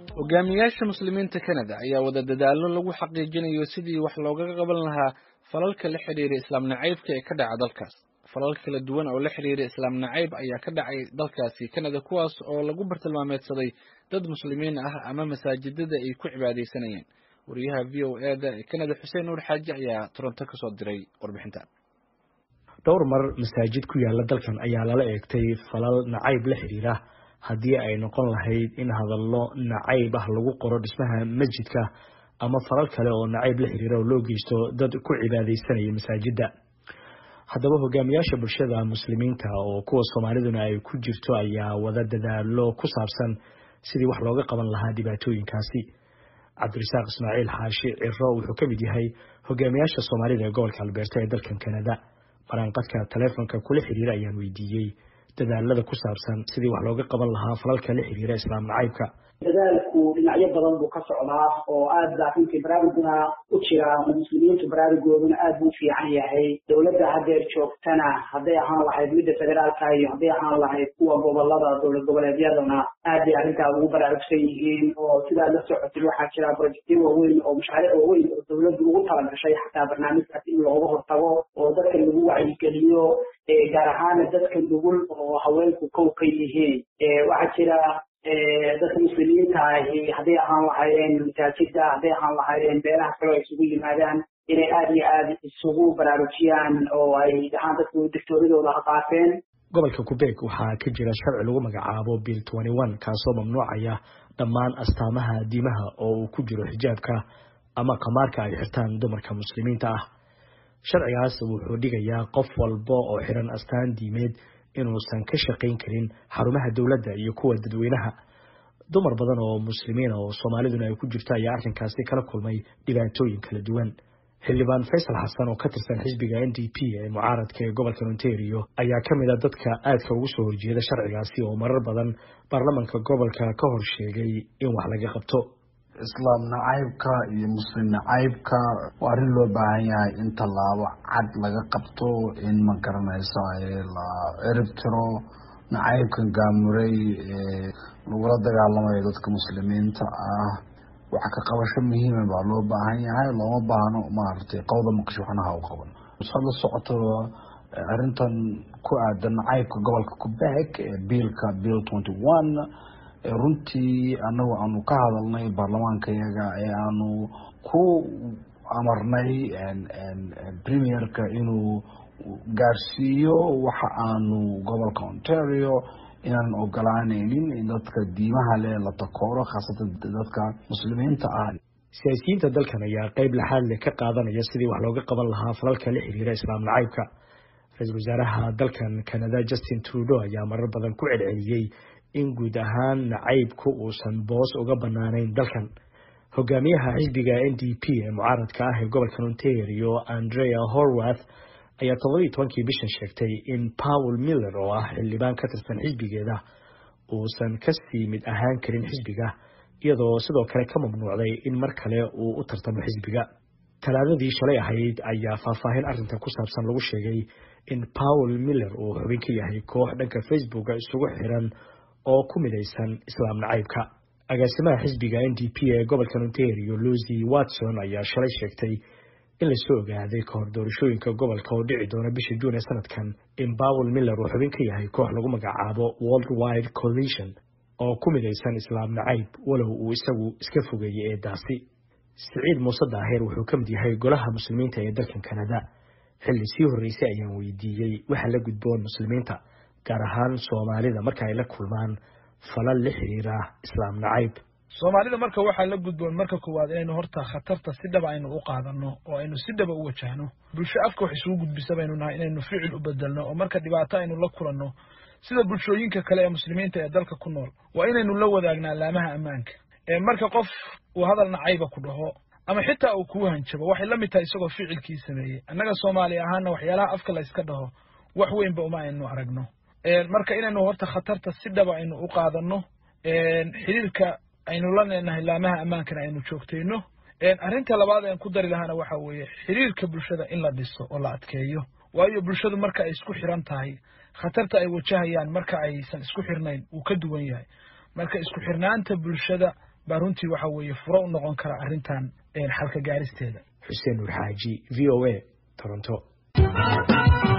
hogaamiyaasha muslimiinta kanada ayaa wada dadaallo lagu xaqiijinayo sidii wax loogaga qaban lahaa falalka la xidhiira islaam nacaybka ee ka dhaca dalkaas falal kala duwan oo la xidhiira islaam nacayb ayaa ka dhacay dalkaasi kanada kuwaas oo lagu bartilmaameedsaday dad muslimiin ah ama masaajidada ay ku cibaadaysanayeen wariyaha v o e da ee kanada xuseen nuur xaaji ayaa toronto kasoo diray warbixintan dhowr mar masaajid ku yaala dalkan ayaa lala eegtay falal nacayb la xidhiira haddii ay noqon lahayd in hadallo nacayb ah lagu qoro dhismaha masjidka ama falal kale oo nacayb la xiriira oo loo geysto dad ku cibaadaysanaya masaajidda haddaba hogaamiyaasha bulshada muslimiinta oo kuwa soomaaliduna ay ku jirto ayaa wada dadaalo ku saabsan sidii wax looga qaban lahaa dhibaatooyinkaasi cabdirasaaq ismaaciil xaashi ciro wuxuu ka mid yahay hogaamiyaasha soomaalida ee gobolka albeerta ee dalkan kanada maraanqadka taleefonka kula xiriira ayaan weydiiyey dadaalada ku saabsan sidii wax looga qaban lahaa falalka la xiriira islaam nacaybka dadaalku dhinacyo badan buu ka socdaa oo aad baa runtii baraaruguna u jira oo muslimiintu baraarugooduna aad buu u fiican yahay dowladda haddeer joogtana hadday ahaan lahayd midda federaalka iyo hadday ahaan lahayd kuwa gobolada dowlad goboleedyadana aad bay arrintaas ugu baraarugsan yihiin oo sidaad la socotid waxaa jira projectyo waaweyn oo mashaariic waaweyn oo dowladdu ugu talagashay xataa barnaamijkaas in looga hortago oo dadka lagu wacyigeliyo gaar ahaana dadka nugul oo haweenku kow ka yihiin waxaa jira dadka muslimiinta ahi hadday ahaan lahaayeen masaajida hadday ahaan lahaayeen beelaha kaleo ay isugu yimaadaan inay aada iyo aada isugu baraarujiyaan oo ay dhahaan dadku dictooradooda ha qaateen gobolka qubeeg waxaa ka jira sharci lagu magacaabo bill twenty one kaasoo mamnuucaya dhammaan astaamaha diimaha oo uu ku jiro xijaabka ama khamaarka ay xirtaan dumarka muslimiinta ah sharcigaas wuxuu dhigayaa qof walba oo xiran astaan diimeed inuusan ka shaqayn karin xarumaha dowladda iyo kuwa dadweynaha dumar badan oo muslimiina oo soomaaliduna ay ku jirto ayaa arrinkaasi kala kulmay dhibaatooyin kala duwan xildhibaan faysal xasan oo ka tirsan xisbiga n d p ee mucaaradka ee gobolka ontario ayaa ka mid a dadka aadka ugu soo horjeeda sharcigaasi oo marar badan baarlamanka gobolka ka hor sheegay in wax laga qabto islaam nacaybka iyo muslim nacaybka waa arrin loo baahan yahay in tallaabo cad laga qabto in ma garanaysa la cirib tiro nacaybkan gaamuray ee lagula dagaalamayo dadka muslimiinta ah waxa ka qabasho muhiima baa loo baahan yahay looma baahno maaragtay qowda maqsho waxna ha u qaban saad la socoto arrintan ku aadan nacaybka gobolka quebec ee biilka bill twenty one runtii anagu aanu ka hadalnay baarlamaanka yaga ee aanu ku amarnay premierka inuu gaarsiiyo waxa aanu gobolka ontario inaan ogolaaneynin in dadka diimaha leh la takooro khaasatan dadka muslimiinta ah siyaasiyiinta dalkan ayaa qeyb laxaad leh ka qaadanaya sidii wax looga qaban lahaa falalka la xiriira islaam nacaybka ra-iisul wasaaraha dalkan canada justin trudeau ayaa marar badan ku celceliyey in guud ahaan nacaybku uusan boos uga banaanayn dalkan hogaamiyaha xisbiga n d p ee mucaaradka ah ee gobolka ontario andrea horwath ayaa toddobiiy tobankii bishan sheegtay in paul miller oo ah xildhibaan ka tirsan xisbigeeda uusan kasii mid ahaan karin xisbiga iyadoo sidoo kale ka mamnuucday in mar kale uu u tartamo xisbiga talaadadii shalay ahayd ayaa faahfaahin arrinta ku saabsan lagu sheegay in paul miller uu xubin ka yahay koox dhanka facebooka isugu xiran oo ku midaysan islaam nacaybka agaasimaha xisbiga n d p ee gobolka ontario lucy watson ayaa shalay sheegtay in lasoo ogaaday kahor doorashooyinka gobolka oo dhici doona bisha juun ee sanadkan in paul miller uu xubin ka yahay koox lagu magacaabo world wide coalition oo ku midaysan islaam nacayb walow uu isagu iska fogeeyey eedaasi siciid muuse daaheer wuxuu ka mid yahay golaha muslimiinta ee dalkan kanada xilli sii horreysay ayaan weydiiyey waxa la gudboon muslimiinta gaar ahaan soomaalida marka ay la kulmaan falal la xiriira islaam nacayb soomaalida marka waxaa la gudboon marka koowaad inaynu horta khatarta si dhaba aynu u qaadano oo aynu si dhaba u wajahno bulsho afka wax isugu gudbisa baynu nahay inaynu ficil u bedelno oo marka dhibaato aynu la kulanno sida bulshooyinka kale ee muslimiinta ee dalka ku nool waa inaynu la wadaagnaa laamaha ammaanka marka qof uu hadal nacayba ku dhaho ama xitaa uu kuu hanjabo waxay la mid tahay isagoo ficilkii sameeyey annaga soomaali ahaana waxyaalaha afka la yska dhaho wax weynba uma aynu aragno marka inaynu horta khatarta si dhaba aynu u qaadano xiriirka aynu la leenahay laamaha ammaankana aynu joogtayno arrinta labaad aan ku dari lahaana waxa weeye xiriirka bulshada in la dhiso oo la adkeeyo waayo bulshadu marka ay isku xiran tahay khatarta ay wajahayaan marka aysan isku xirnayn wuu ka duwan yahay marka isku xirnaanta bulshada baa runtii waxa weeye furo u noqon kara arrintan xalka gaaristeeda xuseen nuur xaaji v o a toronto